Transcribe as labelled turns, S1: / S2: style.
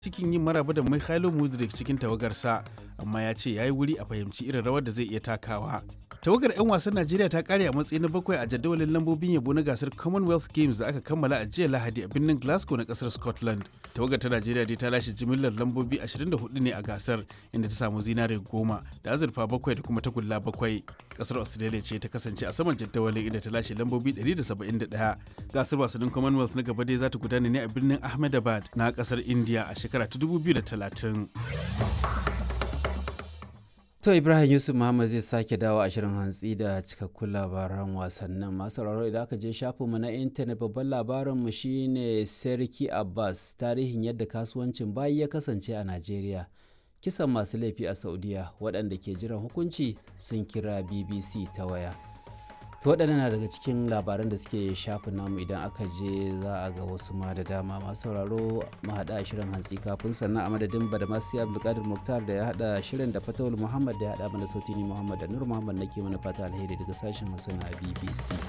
S1: cikin yin maraba da Mikhailo Mudrik cikin tawagarsa amma ya ce ya yi wuri a fahimci irin rawar da zai iya takawa. Tawagar 'yan wasan Najeriya ta kare a matsayi na bakwai a jadawalin lambobin yabo na gasar Commonwealth Games da aka kammala a jiya Lahadi a birnin Glasgow na kasar Scotland. Tawagar ta Najeriya dai ta lashe jimillar lambobi 24 ne a gasar inda ta samu zinare goma da azurfa bakwai da kuma tagulla bakwai. Kasar Australia ce ta kasance a saman jadawalin inda ta lashe lambobi 171. Gasar wasannin Commonwealth na gaba dai za ta gudana ne a birnin Ahmedabad na kasar India a shekara ta 2030.
S2: To Ibrahim Yusuf Muhammad zai sake dawo a shirin hantsi da cikakkun labaran wasannin masu sauraro idan aka je shafinmu na intanet babban labarinmu shine Serki Abbas tarihin yadda kasuwancin bayi ya kasance a Najeriya. Kisan masu laifi a Saudiya waɗanda ke jiran hukunci sun kira BBC ta waya. To waɗannan na daga cikin labaran da suke shafin namu idan aka je za a ga wasu ma da dama masu sauraro mu haɗa shirin hantsi kafin sannan a madadin badamasi abdulkadir muktar da ya haɗa shirin da fatawul muhammad da ya haɗa mana sauti ni muhammad da nur muhammad nake mana fata alheri daga sashen hausa na bbc